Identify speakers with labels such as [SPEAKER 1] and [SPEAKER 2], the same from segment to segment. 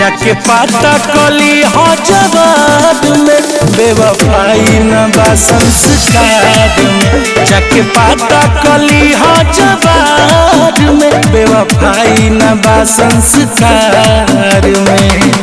[SPEAKER 1] जाके पाता कली हो जवाब में बेवफाई न बा संस्कार में जाके पाता कली हो जवाब में बेवफाई न बा संस्कार में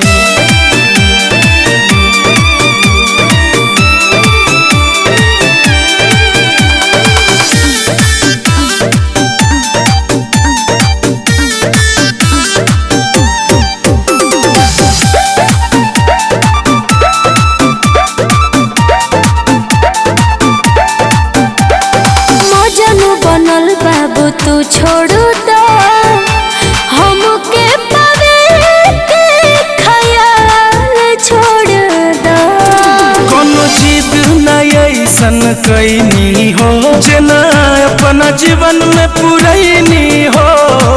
[SPEAKER 2] मजनू बनल बाबू तू छोड़ू दो हमके पावे के ख्याल छोड़ दो
[SPEAKER 1] कोनो जिद न ऐसन कैनी हो जेना अपना जीवन में पुरैनी हो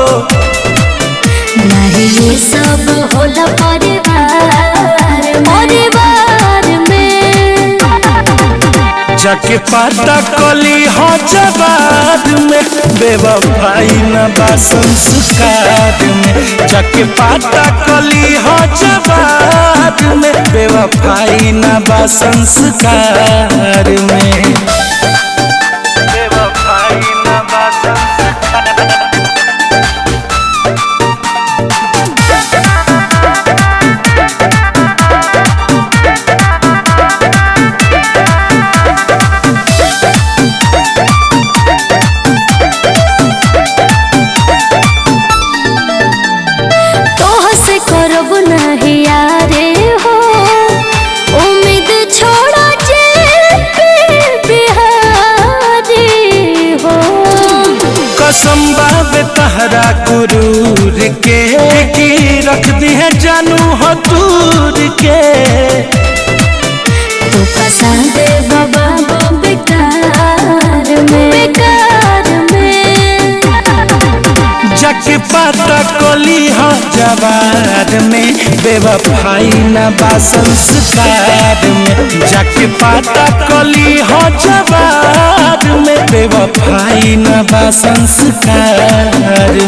[SPEAKER 2] नहीं ये सब होला परिवार परिवार में
[SPEAKER 1] जाके पाता कली हो जवाब में बेवफाई न बा संस्कार में जाके पाता कली हो जवाब में बेवफाई न बा संस्कार में बेवफाई न बा संस्कार
[SPEAKER 2] तोह से करब नहीं यारे हो उम्मीद छोड़ा जे बिहारी हो
[SPEAKER 1] कसम बाबे तहरा गुरूर के की रख दी है जानू हो दूर के
[SPEAKER 2] तू पसंद बाबा बेकार में बेकार में
[SPEAKER 1] जाके पाता कली हो जवार में बेवफाई न बा संस्कार में जाके पाता कली हो जवार में बेवफाई न बा संस्कार